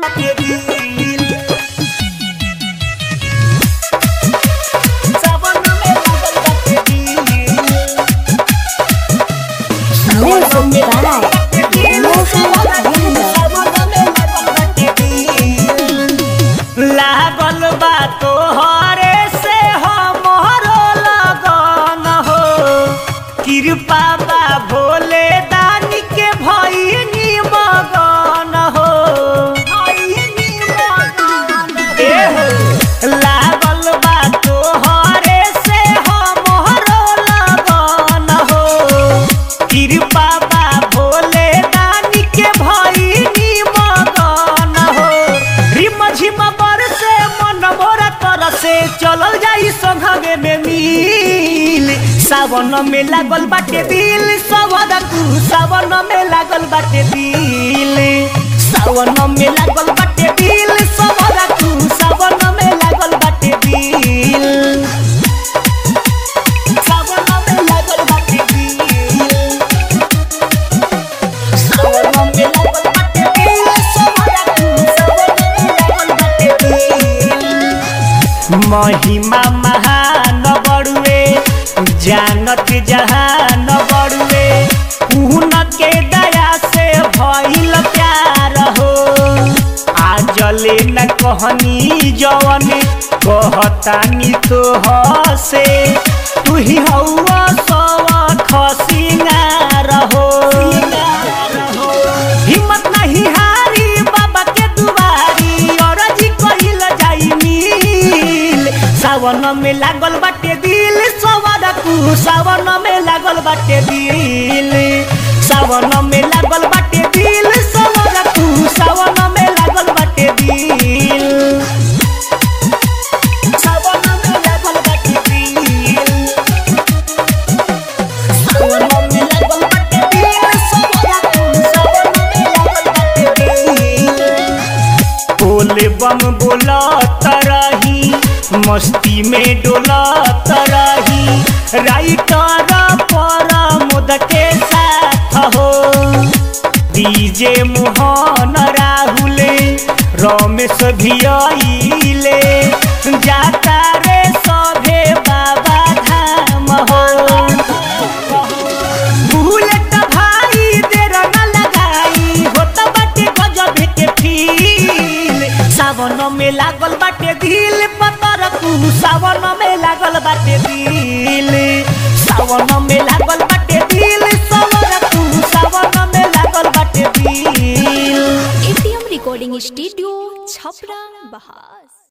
बाटे दिल सावन में लागल बाटे दिल Music by Mohan लागल बा तोहरे से हमरो लगन हो कृपा बा भोले दानी के भइनी मगन हो ए हो लागल बा तोहरे से हमरो लगन हो कृपा बा भोले दानी के भइनी मगन हो रिम झिम बरसे मन मोरा तरसे चलल जाई संघगे में मिल सावन में लागल बाटे दिल सवदा तू सावन में लागल बाटे दिल सावन में लागल बाटे दिल सवदा तू सावन में लागल बाटे दिल सावन में लागल बाटे दिल महिमा महान बड़ुए जानत जहान बड़ुए उन के दया से भइल प्यार हो आजले न कहनी जवन कहतानी तो हसे तू ही हौवा सवा खसिंगार हो हिम्मत नहीं हारी बाबा के दुआरी और जी कहिल जाई मिल सावन में लागल बाटे दिल सवार तू सावन में लागल बाटे दिल सावन में लागल बाटे दिल सवार तू सावन में लागल बाटे दिल सावन में लागल बाटे दिल सावन में लागल बाटे दिल सवार तू सावन में लागल बाटे दिल बोले बम बोला तरही मस्ती में डोला तरही राइटर पर मुद के साथ हो डीजे मोहन राहुल रमेश भी आइले जाता रे सभे बाबा धाम हो बुलेट भाई देर न लगाई होत बाटे गजब के फील सावन में लागल बाटे दिल पतर तू सावन में लागल बाटे दिल सावन में लागल बाटे दिल सावन तू सावन में लागल बाटे दिल एटीएम रिकॉर्डिंग स्टूडियो छपरा बहार